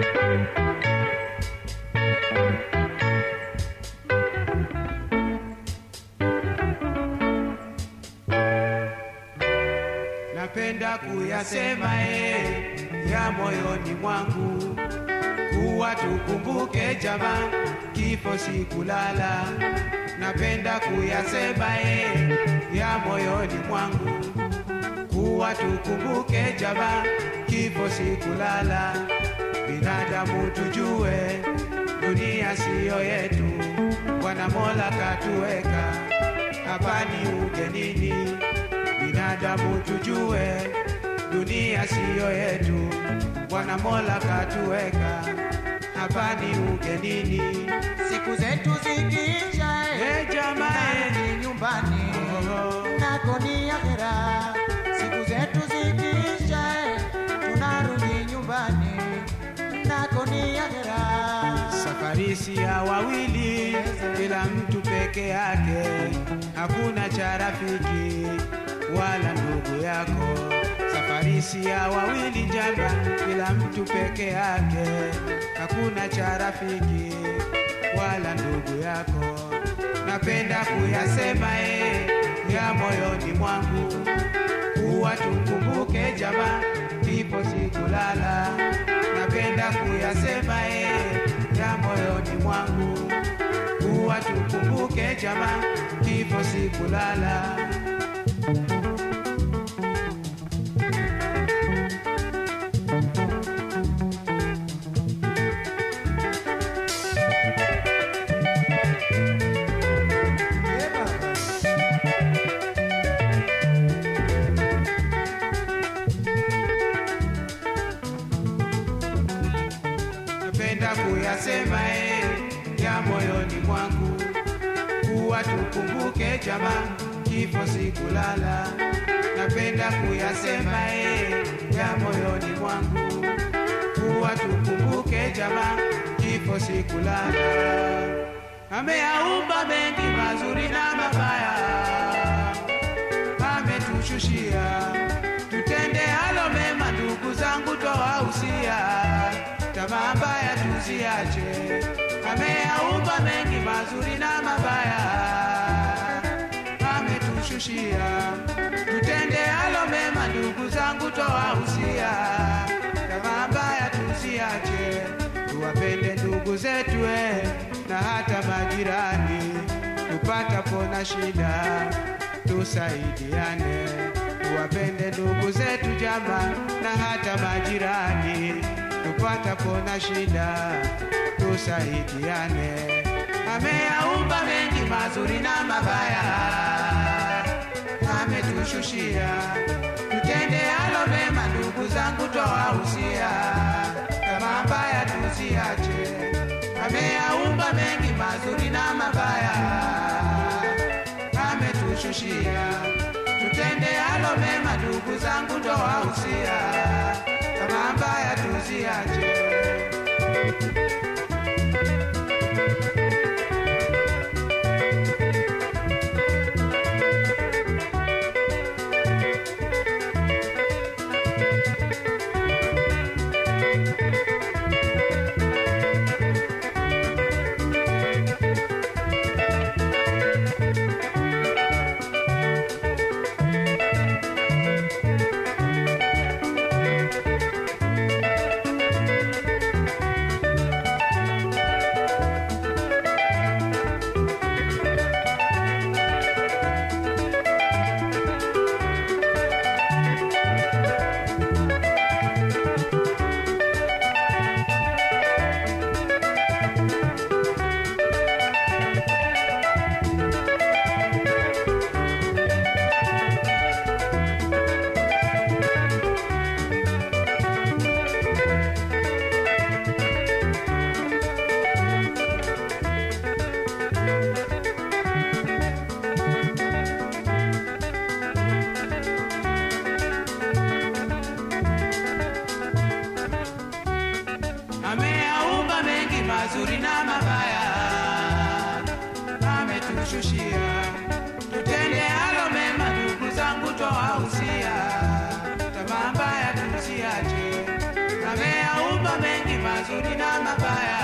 napenda kuyasema eh, ya moyoni mwangu kuwa tukumbuke jama kifo si kulala napenda kuyasema eh, ya moyoni mwangu kuwa tukumbuke jama kifo si kulala binadamu tujue dunia siyo yetu bwana mola katuweka hapa ni ugenini binadamu tujue dunia siyo yetu bwana mola katuweka hapa ni ugenini siku zetu zikiisha Eh, jamaa, eh. tunarudi nyumbani Oh. nako ni akhera siku zetu zikiisha tunarudi nyumbani nako ni akhera safari si ya wawili kila mtu peke yake hakuna cha rafiki wala ndugu yako safari si ya wawili jama kila mtu peke yake hakuna cha rafiki wala ndugu yako napenda kuyasema eh, ya moyoni mwangu kuwa tukumbuke jama kifo si kulala napenda kuyasema eh, ya moyoni mwangu kuwa tukumbuke jama kifo si kulala Eh, baba. napenda kuyasema eh, ya moyoni mwangu kuwa tukumbuke jama kifo si kulala napenda kuyasema eh, ya moyoni mwangu kuwa tukumbuke jama kifo si kulala ameyaumba mengi mazuri na mabaya ametushushia tutende halo mema ndugu zangu twawahusia tamaa mbaya tuziache ameyaumba mengi mazuri na mabaya ametushushia tutende halo mema ndugu zangu twawahusia tamaa mbaya tuziache tuwapende ndugu zetu eh, na hata majirani tupatapo na shida tusaidiane tuwapende ndugu zetu jama na hata majirani tupatapo na shida tusaidiane ameyaumba mengi mazuri na mabaya ametushushia tutende halo mema ndugu zangu twawahusia kama mbaya tuziache ameyaumba mengi mazuri na mabaya ametushushia tutende halo mema ndugu zangu twawahusia kama mbaya tuziache ameyaumba mengi mazuri na mabaya ametushushia tutende halo mema ndugu zangu twawahusia tamaa mbaya tuziache ameyaumba mengi mazuri mazuri na mabaya